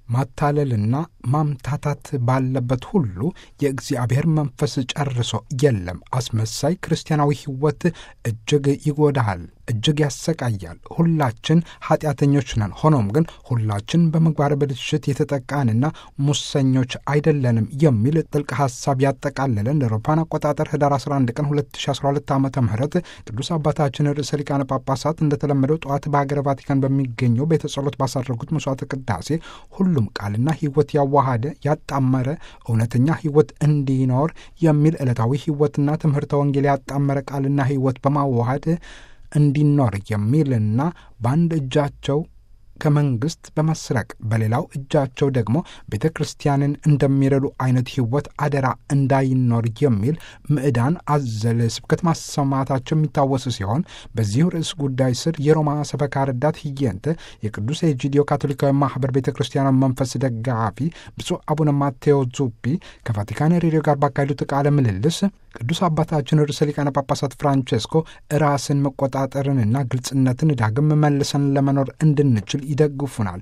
ማታለልና ማምታታት ባለበት ሁሉ የእግዚአብሔር መንፈስ ጨርሶ የለም። አስመሳይ ክርስቲያናዊ ሕይወት እጅግ ይጎዳሃል፣ እጅግ ያሰቃያል። ሁላችን ኃጢአተኞች ነን። ሆኖም ግን ሁላችን በምግባር ብልሽት የተጠቃንና ሙሰኞች አይደለንም የሚል ጥልቅ ሐሳብ ያጠቃለለን ለአውሮፓውያን አቆጣጠር ህዳር 11 ቀን 2012 ዓ ም ቅዱስ አባታችን ርዕሰ ሊቃነ ጳጳሳት እንደተለመደው ጠዋት በሀገረ ቫቲካን በሚገኘው ቤተ ጸሎት ባሳረጉት መስዋዕተ ቅዳሴ ሁሉም ቃልና ሕይወት ያዋሃደ ያጣመረ እውነተኛ ሕይወት እንዲኖር የሚል ዕለታዊ ሕይወትና ትምህርተ ወንጌል ያጣመረ ቃልና ሕይወት በማዋሃድ እንዲኖር የሚልና በአንድ እጃቸው ከመንግስት በመስረቅ በሌላው እጃቸው ደግሞ ቤተ ክርስቲያንን እንደሚረዱ አይነት ሕይወት አደራ እንዳይኖር የሚል ምዕዳን አዘል ስብከት ማሰማታቸው የሚታወስ ሲሆን በዚሁ ርዕስ ጉዳይ ስር የሮማ ሰበካ ረዳት ህየንተ የቅዱስ ኤጂዲዮ ካቶሊካዊ ማህበር ቤተ ክርስቲያናዊ መንፈስ ደጋፊ ብፁዕ አቡነ ማቴዎ ዙፒ ከቫቲካን ሬዲዮ ጋር ባካሄዱት ቃለ ምልልስ ቅዱስ አባታችን ርዕሰ ሊቃነ ጳጳሳት ፍራንቼስኮ ራስን መቆጣጠርንና ግልጽነትን ዳግም መልሰን ለመኖር እንድንችል ይደግፉናል።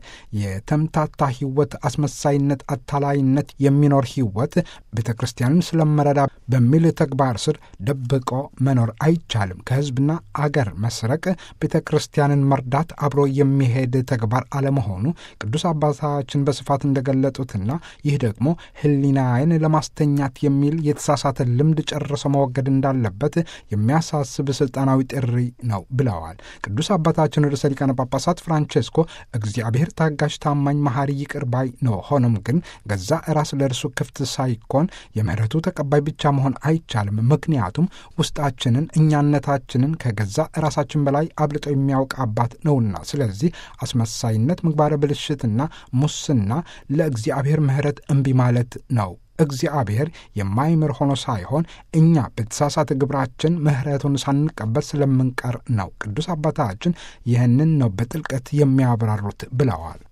የተምታታ ህይወት፣ አስመሳይነት፣ አታላይነት የሚኖር ህይወት ቤተ ክርስቲያንን ስለመረዳ በሚል ተግባር ስር ደብቆ መኖር አይቻልም። ከህዝብና አገር መስረቅ ቤተ ክርስቲያንን መርዳት አብሮ የሚሄድ ተግባር አለመሆኑ ቅዱስ አባታችን በስፋት እንደገለጡትና ይህ ደግሞ ህሊናዬን ለማስተኛት የሚል የተሳሳተ ልምድ ጨርሶ መወገድ እንዳለበት የሚያሳስብ ስልጣናዊ ጥሪ ነው ብለዋል። ቅዱስ አባታችን ርዕሰ ሊቃነ ጳጳሳት ፍራንቼስኮ እግዚአብሔር ታጋሽ፣ ታማኝ፣ መሐሪ፣ ይቅር ባይ ነው። ሆኖም ግን ገዛ ራስ ለእርሱ ክፍት ሳይኮን የምህረቱ ተቀባይ ብቻ መሆን አይቻልም። ምክንያቱም ውስጣችንን እኛነታችንን ከገዛ ራሳችን በላይ አብልጦ የሚያውቅ አባት ነውና። ስለዚህ አስመሳይነት፣ ምግባረ ብልሽትና ሙስና ለእግዚአብሔር ምህረት እምቢ ማለት ነው። እግዚአብሔር የማይምር ሆኖ ሳይሆን እኛ በተሳሳተ ግብራችን ምሕረቱን ሳንቀበል ስለምንቀር ነው። ቅዱስ አባታችን ይህንን ነው በጥልቀት የሚያብራሩት ብለዋል።